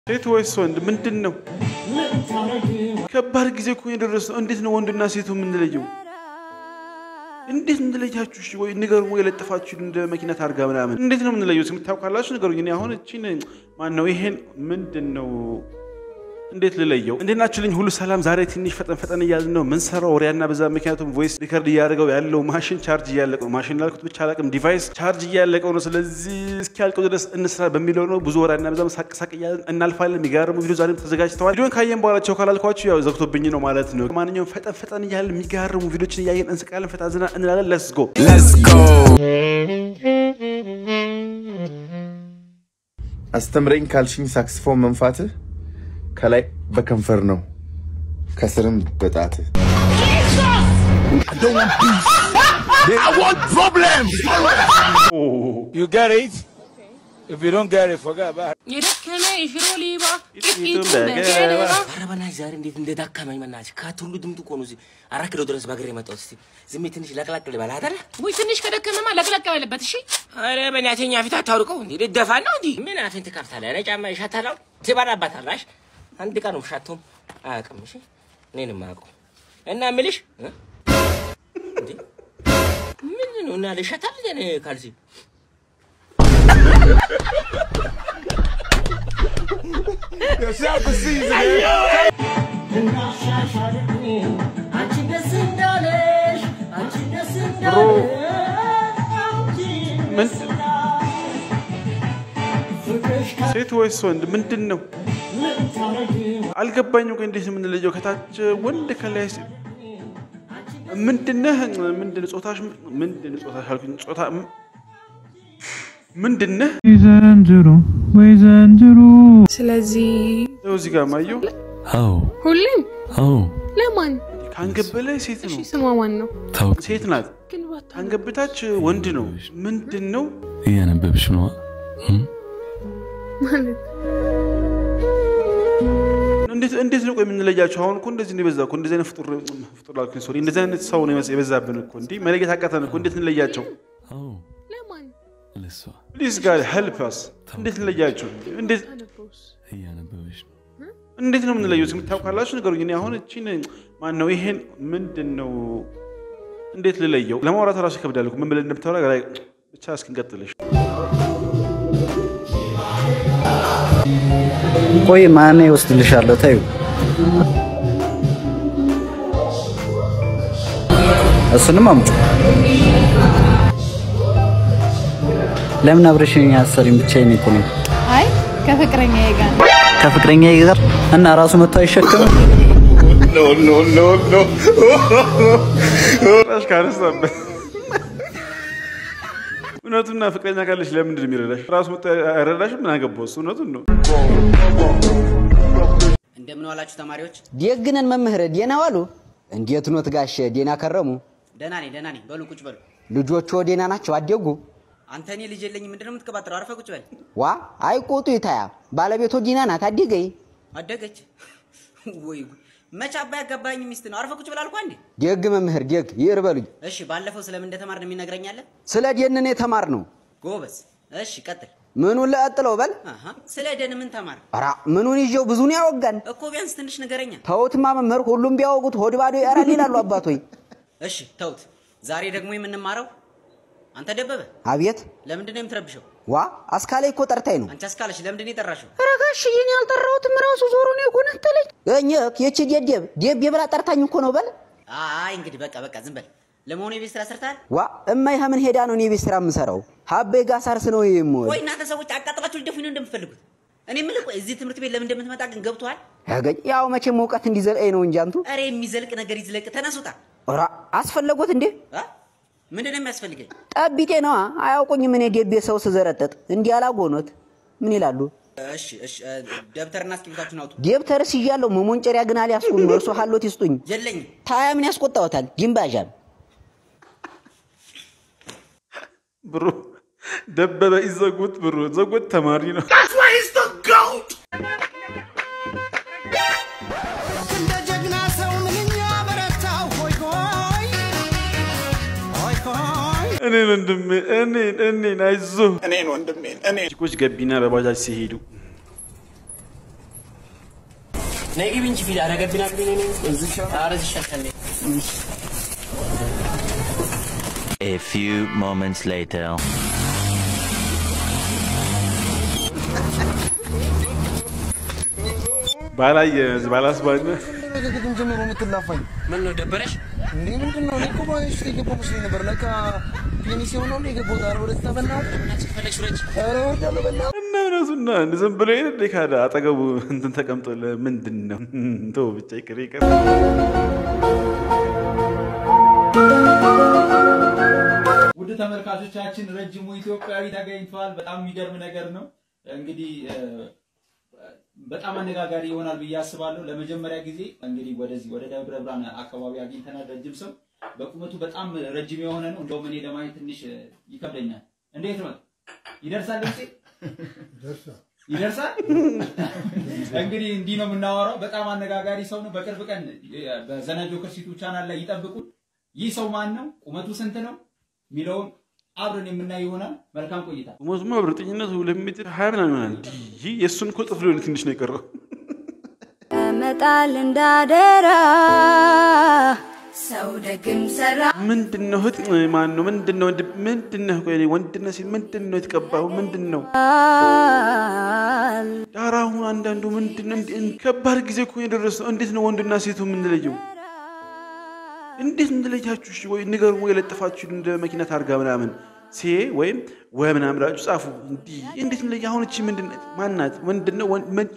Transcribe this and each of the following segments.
ሴት ወይስ ወንድ? ምንድን ነው? ከባድ ጊዜ እኮ የደረስ ነው። እንዴት ነው ወንድና ሴቱ የምንለየው? እንዴት እንለያችሁ? እሺ ወይ ንገሩ፣ ወይ ለጥፋችሁ እንደ መኪና ታርጋ ምናምን እንዴት ነው የምንለየው? የምታውቃላችሁ ንገሩኝ። እኔ አሁን እቺን ማን ነው ይሄን ምንድን ነው እንዴት ልለየው? እንዴት ናችሁልኝ? ሁሉ ሰላም። ዛሬ ትንሽ ፈጠን ፈጠን እያልን ነው ምንሰራው ወሬያና በዛ ምክንያቱም ቮይስ ሪከርድ እያደረገው ያለው ማሽን ቻርጅ እያለቀው ነው። ማሽን ላልኩት ብቻ አላቅም፣ ዲቫይስ ቻርጅ እያለቀው ነው። ስለዚህ እስኪያልቀው ድረስ እንስራ በሚለው ነው። ብዙ ወሬያና በዛ ሳቅሳቅ እያልን እናልፋለን። የሚገርሙ ቪዲዮ ዛሬም ተዘጋጅተዋል። ቪዲዮን ካየን በኋላቸው ካላልኳችሁ ያው ዘግቶብኝ ነው ማለት ነው። ማንኛውም ፈጠን ፈጠን እያልን የሚገርሙ ቪዲዮችን እያየን እንስቃለን፣ ፈታ ዝና እንላለን። ለስ ጎ አስተምረኝ ካልሽኝ ሳክስፎን መንፋትህ ከላይ በከንፈር ነው ከስርም በጣትህ You get it? If you don't get it, forget about it. የደከመ የሽሮ ሊባ ቂጡ በገለባ። ኧረ በእናትሽ ዛሬ እንዴት እንደዳከመኝ በእናትሽ ከት ሁሉ ድምጡ እኮ ነው እዚህ አራት ኪሎ ድረስ በእግሬ የመጣሁት። እስኪ ዝም ብዬ ትንሽ ለቅለቅ ልበል አይደለ? ወይ ትንሽ ከደከመማ ለቅለቅ በለበት። እሺ ኧረ በእናትህ እኛ ፊት አታውልቀው እንዴ ልደፋ ነው እንዲ ምን አፌን ትከፍታለህ? ኧረ ጫማ ይሻታላው ትበላባታለሽ። አንድ ቀን ውሻቶም አያውቅም። እሺ እኔንም አያውቀው እና የምልሽ እ? እንዴ ምንድን ነው እና ልሸታል እኔ ካልሲ ብሮ ምን ሴት ወይስ ወንድ? ምንድን ነው አልገባኝም። ቆይ እንዴት ነው የምንለየው? ከታች ወንድ ከላይ ሴት ምንድነህ? ምንድን ጾታሽ? ምንድን ጾታሽ አልኩኝ። ጾታ ምንድነህ? ዘንድሮ ወይ ዘንድሮ ስለዚህ ይኸው እዚህ ጋር ማየው አዎ ሁሌም አዎ ለማን ከአንገት በላይ ሴት እሺ ነው፣ ስሟ ማን ነው? ታውቅ ሴት ናት። ግን ባታ ከአንገት በታች ወንድ ነው። ምንድን ነው? እያነበብሽ ነዋ ማለት እንዴት እንዴት ነው ቆይ የምንለያቸው? አሁን እኮ እንደዚህ ነው የበዛ እኮ እንደዚህ አይነት ፍጡር ፍጡር ላልኩኝ ሶሪ፣ እንደዚህ አይነት ሰው ነው የበዛብን እኮ እንዲህ መለየት አቃተን እኮ። እንዴት እንለያቸው? አዎ ለማን ለሷ ፕሊዝ ጋር ሄልፕ አስ። እንዴት እንለያቸው? እንዴት ታነበውስ? እያነበብሽ ነው እንዴት ነው የምንለየው? የምታውቃላችሁ ንገሩኝ። እኔ አሁን እቺን ማን ነው ይሄን ምንድን ነው እንዴት ልለየው? ለማውራት ራሱ ይከብዳል እኮ ምን ብለን እንደምታወራ ላይ ብቻ እስክንቀጥልሽ ቆይ ማን ይወስድልሻለሁ? ታዩ እሱንም አምጩ። ለምን አብረሽኝ አሰሪም ብቻዬን እኮ ነኝ አይ ከፍቅረኛ ጋር ነው። ከፍቅረኛ ጋር እና ራሱ መጥቶ አይሸከምም። ራሽ ካነሳበት እውነቱና ፍቅረኛ ካለሽ ለምንድን ነው የሚረዳሽ? ራሱ መጥቶ አይረዳሽም? ምን አገባው እሱ። እውነቱን ነው። እንደምን ዋላችሁ ተማሪዎች? ደግነን መምህር ዴና ዋሉ። እንዴት ኖት ጋሽ ዴና ከረሙ? ደህና ነኝ ደህና ነኝ። በሉ ቁጭ በሉ። ልጆቹ ዴና ናቸው? አደጉ? አንተ እኔ ልጅ የለኝም ምንድን ነው የምትቀባጥረው? አርፈህ ቁጭ በል። ዋ አይቆጡ ይታያ ባለቤቶ ዲና ናት። አደገይ አደገች ወይ ጉድ! መቼ አባይ ያጋባኝ ሚስት ነው። አርፈህ ቁጭ በል አልኳ እንዴ። ደግ መምህር ደግ ይር በሉኝ። እሺ ባለፈው ስለምን እንደተማርን የሚነግረኛለህ? ስለ ደንን የተማር ነው። ጎበዝ። እሺ ቀጥል። ምኑን ለቀጥለው በል አሃ ስለ ደን ምን ተማር ኧረ ምኑን ይዤው ብዙን ያወጋን እኮ ቢያንስ ትንሽ ንገረኛ። ተውትማ መምህር ሁሉም ቢያወጉት ሆድ ባዶ ያራል ይላሉ አባቶይ። እሺ ተውት። ዛሬ ደግሞ የምንማረው አንተ ደበበ አቤት ለምንድን ነው የምትረብሸው? ዋ አስካላይ እኮ ጠርታኝ ነው። አንቺ አስካለሽ ለምንድን ነው የጠራሽው? ኧረ ጋሽዬ እኔ አልጠራሁትም ራሱ ዞሮ ነው የጎነተለኝ። እኘ የቺ ደደብ ደብ የብላ ጠርታኝ እኮ ነው በል አይ እንግዲህ በቃ በቃ ዝም በል። ለመሆኑ የቤት ስራ ሰርተሃል? ዋ እማይ ምን ሄዳ ነው እኔ ቤት ስራ የምሰራው? ሀቤ ጋር ሳርስ ነው የምወል ቆይ እናንተ ሰዎች አቃጥላችሁ ልደፉኝ ነው እንደምትፈልጉት? እኔ የምልህ ቆይ እዚህ ትምህርት ቤት ለምን እንደምትመጣ ግን ገብቶሃል? ያገኝ ያው መቼም እውቀት እንዲዘልቀኝ ነው እንጂ አንቱ ኧረ የሚዘልቅ ነገር ይዝለቅ። ተነሱታ። ራ አስፈለጎት እንዴ አ? ምንድን ነው የሚያስፈልገኝ? ጠቢጤ ነዋ አያውቁኝም። እኔ ደቤ ሰው ስዘረጠጥ እንዲህ አላጎኖት ምን ይላሉ? እሺ እሺ፣ እ፣ ደብተርና እስክሪብታችሁን አውጡ። ደብተርስ ይዣለሁ መሞንጨሪያ ግን አልያዝኩም። እርሶ ሀሎት ይስጡኝ። የለኝም። ታያ ምን ያስቆጣዎታል? ጅምባዣም ብሩ ደበበ ይዘጉት። ብሩ ዘጉት። ተማሪ ነው። እንደ ጀግና ሰው ምንኛ በረታው ሆይ ሆይ ሆይ ሆይ እኔን ወንድሜ እኔን እኔን አይዞህ እኔን ወንድሜን እኔ ጭቆች ገቢና በባጃጅ ሲሄዱ ነይ ግቢ እንጂ ፊት አረገብና ግቢ ነይ ነይ እዚህ ኧረ እዚህ ይሻልሻል ነይ A few moments later. ባላየ ባላስባነ ከግጥም ጀምሮ የምትላፋኝ ምን ነው ደበረሽ? እንዴ ምንድን ነው? እኔ እኮ ባይሽ የገባው መስሎኝ ነበር። ለካ ፔኒስ የሆነው ነው የገባው። ዛሬ ወደ ተበናት ፈለግሽ ውረጅ። ኧረ ወርዳለሁ በላ እና እውነቱና እንደ ዝም ብሎ ይሄን እንደ ካደ አጠገቡ እንትን ተቀምጦ ምንድን ነው ተው ብቻ ይቅር ይቅር። ውድ ተመልካቾቻችን ረጅሙ ኢትዮጵያዊ ተገኝቷል። በጣም የሚገርም ነገር ነው። እንግዲህ እ፣ በጣም አነጋጋሪ ይሆናል ብዬ አስባለሁ። ለመጀመሪያ ጊዜ እንግዲህ ወደዚህ ወደ ደብረ ብርሃን አካባቢ አግኝተናል። ረጅም ሰው በቁመቱ በጣም ረጅም የሆነ ነው። እንደውም እኔ ለማየት ትንሽ እ፣ ይከብደኛል። እንዴት ነው ይደርሳል? ድምጼ ይደርሳል? እንግዲህ እንዲህ ነው የምናወራው። በጣም አነጋጋሪ ሰው ነው። በቅርብ ቀን እ፣ በዘና ጆከር ዩቲዩብ ቻናል ላይ ይጠብቁን። ይህ ሰው ማን ነው? ቁመቱ ስንት ነው? የሚለውን አብረን የምናይ ይሆናል። መልካም ቆይታ። ሞዝማ ብርጥኝነቱ ሁለት ሜትር ሀያ ምናምን ይሆናል። ይህ የእሱን እኮ ጥፍ ሊሆን ትንሽ ነው የቀረው። መጣል እንዳደራ ሰው ደግም ሰራ ምንድን ነው እህት ማን ነው? ምንድን ነው ወንድ- ምንድን ነው ቆይ እኔ ወንድነት ሲል ምንድን ነው የተቀባው? ምንድን ነው ዳራ አሁን አንዳንዱ ምንድን ነው እንደ- እንደ- ከባድ ጊዜ እኮ የደረሰው እንዴት ነው ወንድና ሴቱ የምንለየው? እንዴት እንለያችሁ? እሺ ወይ ንገሩ፣ ወይ ለጥፋችሁ እንደ መኪና ታርጋ ምናምን ሴ ወይም ወ ምናምን ብላችሁ ጻፉ። እንዲህ እንዴት እንለያ? አሁን እቺ ምንድን ናት? ማናት? ምንድን ነው ወንድ- ምን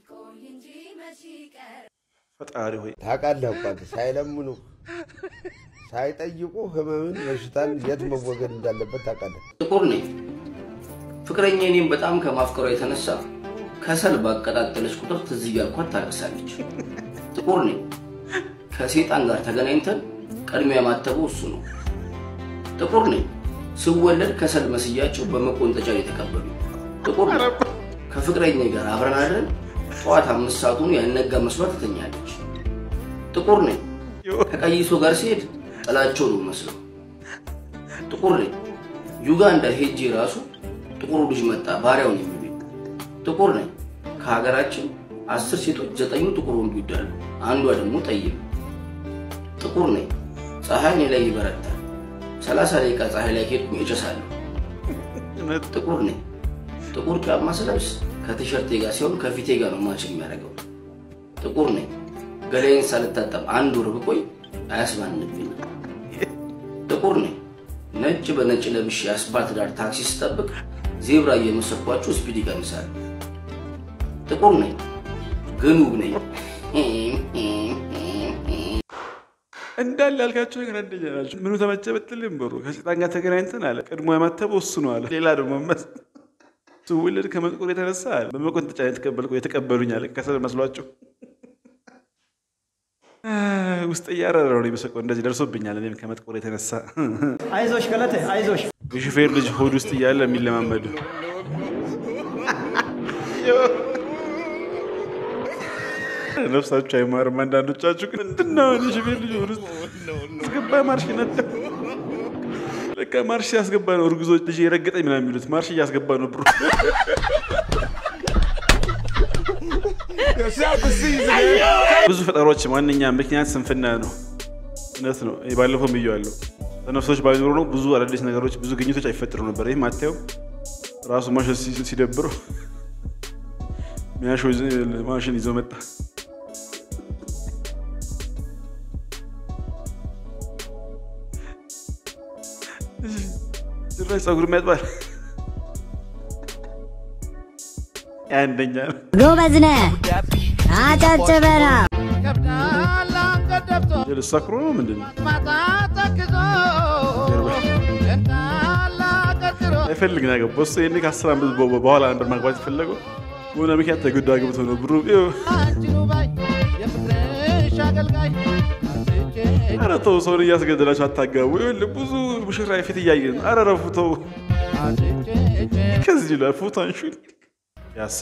ፈጣሪ ሆይ ታውቃለህ አባት ሳይለምኑ ሳይጠይቁ ህመምን በሽታን የት መወገድ እንዳለበት ታውቃለህ። ጥቁር ነኝ። ፍቅረኛ እኔም በጣም ከማፍቀሯ የተነሳ ከሰል ባቀጣጠለች ቁጥር ትዝ እያልኳት ታለቅሳለች። ጥቁር ነኝ። ከሴጣን ጋር ተገናኝተን ቀድሚያ ማተበው እሱ ነው። ጥቁር ነኝ። ስወለድ ከሰል መስያቸው በመቆንጠጫ የተቀበሉ። ጥቁር ነኝ። ከፍቅረኛ ጋር አብረን አድረን ጠዋት አምስት ሰዓቱን ያልነጋ መስሏት ትተኛለች። ጥቁር ነኝ። ከቀይሶ ጋር ሲሄድ ጥላቸው ነው መስለው። ጥቁር ነኝ። ዩጋንዳ ሄጄ ራሱ ጥቁሩ ልጅ መጣ ባሪያውን የሚሉኝ። ጥቁር ነኝ። ከሀገራችን አስር ሴቶች ዘጠኙ ጥቁር ወንድ ይወዳሉ፣ አንዷ ደግሞ ጠይም። ጥቁር ነኝ። ፀሐይ እኔ ላይ ይበረታል። ሰላሳ ደቂቃ ፀሐይ ላይ ሄድኩ እጨሳለሁ። ጥቁር ነኝ። ጥቁር ጫማ ስለብስ ከቲሸርቴ ጋር ሲሆን ከፊቴ ጋር ነው ማች የሚያደርገው። ጥቁር ነኝ። ገላዬን ሳልታጠብ አንድ ወር ብቆይ አያስባንብኝ። ጥቁር ነኝ። ነጭ በነጭ ለብሼ አስፓልት ዳር ታክሲ ስጠብቅ ዜብራ እየመሰልኳቸው ስፒድ ይቀንሳል። ጥቁር ነኝ ግን ውብ ነኝ። እንዳለ ያልካቸው ነገር አንደኛ ናቸው። ምኑ ተመቸ ብትልም ብሩ ከሴጣን ጋር ተገናኝተን አለ ቀድሞ ያማተበው እሱ ነው አለ። ሌላ ደግሞ መስ ስውልድ ከመጥቆር የተነሳ አለ በመቆንጠጫ የተቀበልኩ የተቀበሉኝ አለ ከሰል መስሏቸው ውስጥ እያረረ ነው የመሰቀው። እንደዚህ ደርሶብኛል እኔም ከመጥቆር የተነሳ አይዞሽ ገለቴ አይዞሽ። የሹፌር ልጅ ሆድ ውስጥ እያለ የሚለማመዱ ነፍሳችሁ አይማርም። አንዳንዶቻችሁ ግን ምንድን ነው እኔ ሹፌር ልጅ ሆድ ውስጥ አስገባ ማርሽ ነዳ ለካ ማርሽ ሲያስገባ ነው እርጉዞች ልጅ የረገጠኝ ምናምን የሚሉት ማርሽ እያስገባ ነው ብሩ ብዙ ፈጠሮች ዋነኛ ምክንያት ስንፍና ነው። እውነት ነው። ባለፈው ብዬዋለሁ። ተነፍሶች ባይኖሩ ነው ብዙ አዳዲስ ነገሮች ብዙ ግኝቶች አይፈጥሩ ነበር። ይህም አታየው ራሱ ማሽን ሲ- ሲደብረው ሚያሾ ማሽን ይዞ መጣ። ጭራሽ ፀጉርም ያጥባል። አንደኛ ነው። ጎበዝ ነህ፣ አጨብጭበና ልሳክሮ ነው ምንድን ነው? አይፈልግ ነው ያገባው እሱ ይሄኔ ከአስር ዓመት በ- በኋላ ነበር ማግባት የፈለገው በሆነ ምክንያት ተገዶ አግብቶ ነው ብሩ ይኸው። ኧረ ተው ሰውን እያስገደላችሁ አታጋቡ። ይኸውልህ ብዙ ሙሽራ ፊት እያየ ነው። ኧረ ረፉ ተው። ከዚህ ይላል ፎቶ አንሹ ያሳ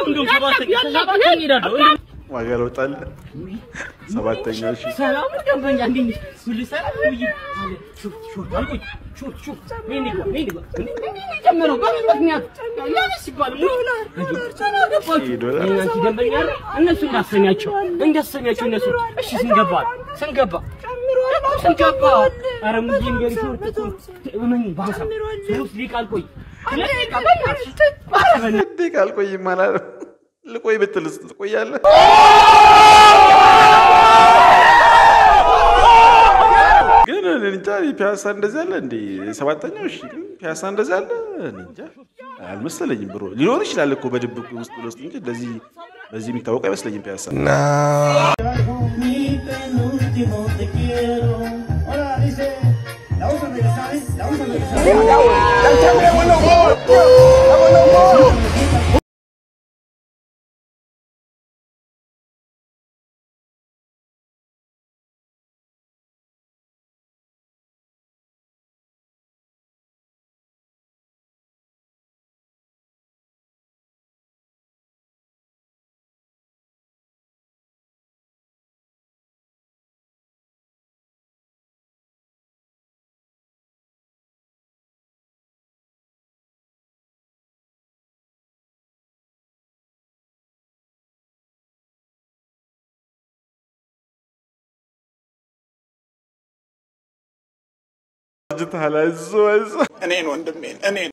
እንደውም ሰባተኛ ሰባተኛ እሄዳለሁ። እንደውም ዋጋ ለውጣለ ሰባተኛ እሺ ሰላም ደንበኛ እንዴት ነሽ? ሁሉ ሰላም ውይ አለ ሹፍ ሹፍ አልኩኝ ሹፍ ሹፍ ነይ ንግባ ነይ ንግባ ጀመረው በምን ምክንያት ለምን ሲባል ሙላ ዶላር አንቺ ደንበኛ አይደል? እነሱ እንዳሰኛቸው እንዳሰኛቸው እነሱ እሺ ስንገባ ስንገባ ስንገባ ኧረ ሙዬ ንገሪ ሾርት ምን ባሳ ሶስት ደቂቃ አልቆይ ሁለት ደቂቃ በእናትሽ ኧረ በእናትሽ እንዴ ካልቆይም አላለም። ልቆይ ብትልስ ትቆያለህ? ግን እኔ እንጃ ፒያሳ እንደዚህ አለ እንዴ? ሰባተኛው እሺ፣ ግን ፒያሳ እንደዚህ አለ እኔ እንጃ አልመሰለኝም። ብሮ ሊኖር ይችላል እኮ በድብቅ ውስጥ ለውስጥ እንጂ እንደዚህ በዚህ የሚታወቅ አይመስለኝም ፒያሳ። አርጅተሃል፣ አይዞህ አይዞህ። እኔን ወንድሜን እኔን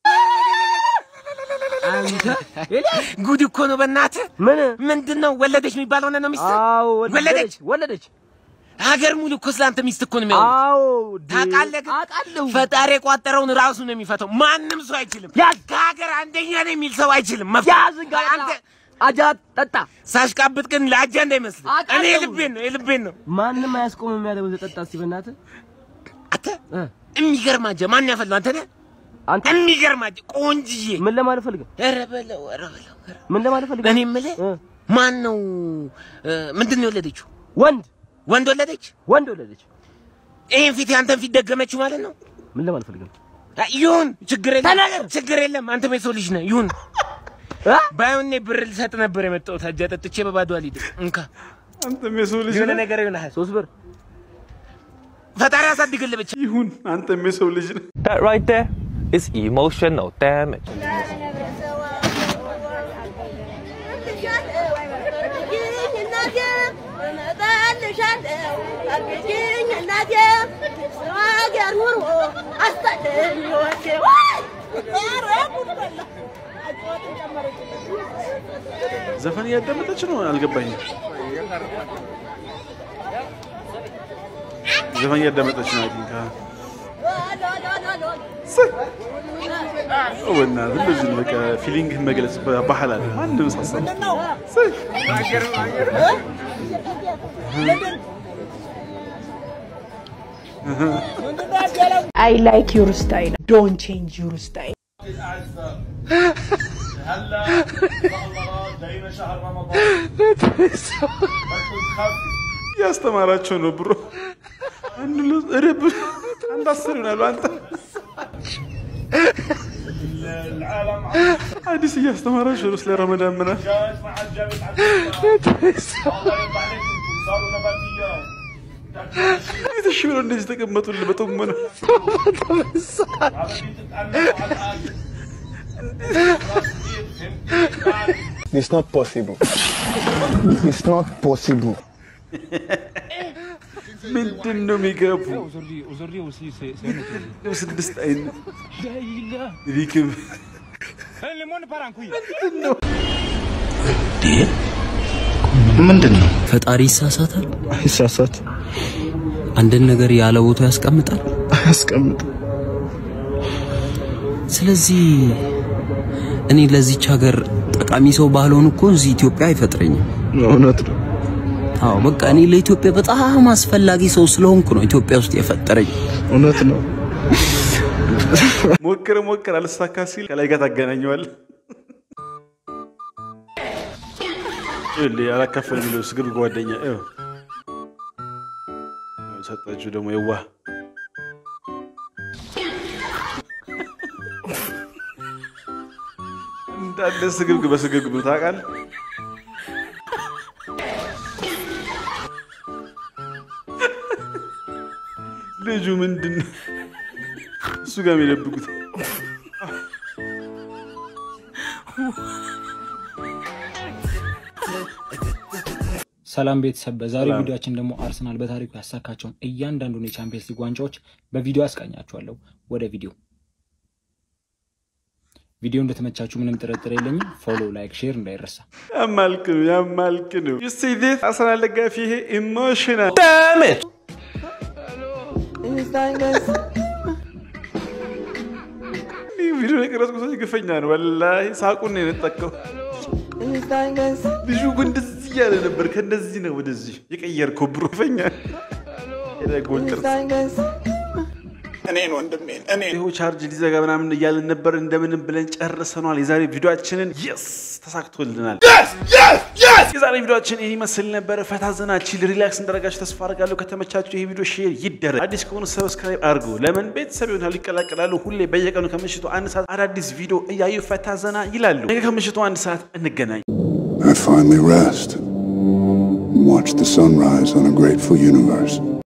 አንተ ጉድ እኮ ነው በእናትህ። ምን ምንድን ነው ወለደች የሚባለው ነው ሚስት? አዎ ወለደች ወለደች። ሀገር ሙሉ እኮ ስላንተ ሚስት እኮ ነው የሚያወሩት። አዎ ታውቃለህ ግን አውቃለሁ። ፈጣሪ የቋጠረውን ራሱ ነው የሚፈታው። ማንም ሰው አይችልም። ከሀገር አንደኛ ነው የሚል ሰው አይችልም። መፍታት ያዝ እንጋ አንተ አጃ ጠጣ። ሳሽቃብጥ ግን ለአጃ እንዳይመስል። እኔ አውቃለሁ። የልቤን ነው የልቤን ነው። ማንም አያስቆምም የሚያደርገው ጠጣ። እስቲ በእናትህ አንተ የሚገርም አጃ ማን ያፈላው? አንተ ነህ። አንተ የሚገርም አጃ ቆንጅዬ። ምን ለማለት ፈልገህ? ኧረ በለው ኧረ በለው ኧረ ምን ለማለት ፈልገህ? እኔ የምልህ ማን ነው ምንድን ነው የወለደችው? ወንድ ወንድ ወለደች? ወንድ ወለደች። ይሄን ፊት ያንተን ፊት ደገመችው ማለት ነው? ምን ለማለት ፈልገህ? አ- ይሁን ችግር የለም ችግር የለም። አንተም የሰው ልጅ ነህ። ይሁን ባይሆን እኔ ብር ልሰጥ ነበር የመጣሁት። አጃ ጠጥቼ በባዶ አልሄድም። እንካ አንተም የሰው ልጅ የሆነ ነህ። ነገር ይሆናል። ሶስት ብር ፈጣሪ ያሳድግልህ ብቻ። ይሁን አንተም የሰው ልጅ ነህ። That right there is emotional damage. ዘፈን እያዳመጠች ነው። አልገባኝም። ዘፈን እያዳመጠች ነው። አይ ቲንክ በእናትህ እንደዚህ ነው። በቃ ፊሊንግህን መግለጽ ባህል አለ። ማንም ሳሳ I like your style. Don't change your style. እያስተማራቸው ነው ብሮ አንዱ ለ- ኧረ ብ- አንድ አስር ይሆናሉ። አንተ አዲስ እያስተማራቸው ነው ስለ ረመዳን ምናምን እንዴት እሺ ብለው እንደዚህ ተቀመጡልህ በጥሞና It's not possible. It's not possible. ምንድን ነው የሚገቡ ስድስት አይነት ሪክብ ምንድን ነው? ፈጣሪ ይሳሳታል? አይሳሳት። አንድን ነገር ያለ ቦታው ያስቀምጣል? አያስቀምጥ። ስለዚህ እኔ ለዚች ሀገር ጠቃሚ ሰው ባልሆን እኮ እዚህ ኢትዮጵያ አይፈጥረኝም። እውነት ነው። አዎ በቃ እኔ ለኢትዮጵያ በጣም አስፈላጊ ሰው ስለሆንኩ ነው ኢትዮጵያ ውስጥ የፈጠረኝ። እውነት ነው። ሞክር ሞክር አልሳካ ሲል ከላይ ጋር ታገናኘዋል። ይኸውልህ አላካፈል የሚለው ስግብ ጓደኛ ይኸው ሰጣችሁ ደግሞ የዋህ እንደ እንዳለ ስግብግብ በስግብግብ ነው ታውቃለህ። ልጁ ምንድን ነው እሱ ጋር የሚደብቁት? ሰላም ቤተሰብ፣ በዛሬው ቪዲዮአችን ደግሞ አርሰናል በታሪኩ ያሳካቸውን እያንዳንዱን የቻምፒየንስ ሊግ ዋንጫዎች በቪዲዮ አስቃኛችኋለሁ። ወደ ቪዲዮ ቪዲዮ እንደተመቻችሁ ምንም ጥርጥር የለኝም። ፎሎ፣ ላይክ፣ ሼር እንዳይረሳ። ያማልክ ነው ያማልክ ነው። ዩ ሲ ዲስ አርሰናል ደጋፊ ይሄ ኢሞሽናል ቪዲዮ የቀረጽኩ ሰው ግፈኛ ነው። ወላሂ ሳቁን ነው የነጠቀው። ልጁ እኮ እንደዚህ እያለ ነበር። ከእንደዚህ ነው ወደዚህ የቀየርከው ብሮ ግፈኛ ጎንጥር እኔን ወንድሜን እኔን ይኸው ቻርጅ ሊዘጋ ምናምን እያለን ነበር። እንደምንም ብለን ጨርሰኗል። የዛሬ ቪዲዮአችንን የስ ተሳክቶልናል። የዛሬ ቪዲዮአችን ይህ ይመስል ነበር። ፈታ ዘና ቺል ሪላክስ እንዳደረጋችሁ ተስፋ አድርጋለሁ። ከተመቻችሁ ይህ ቪዲዮ ሼር ይደረግ። አዲስ ከሆኑ ሰብስክራይብ አድርጉ። ለምን ቤተሰብ ይሆናሉ፣ ይቀላቀላሉ። ሁሌ በየቀኑ ከምሽቱ አንድ ሰዓት አዳዲስ ቪዲዮ እያዩ ፈታ ዘና ይላሉ። ነገ ከምሽቱ አንድ ሰዓት እንገናኝ። I finally rest and watch the sunrise on a grateful universe.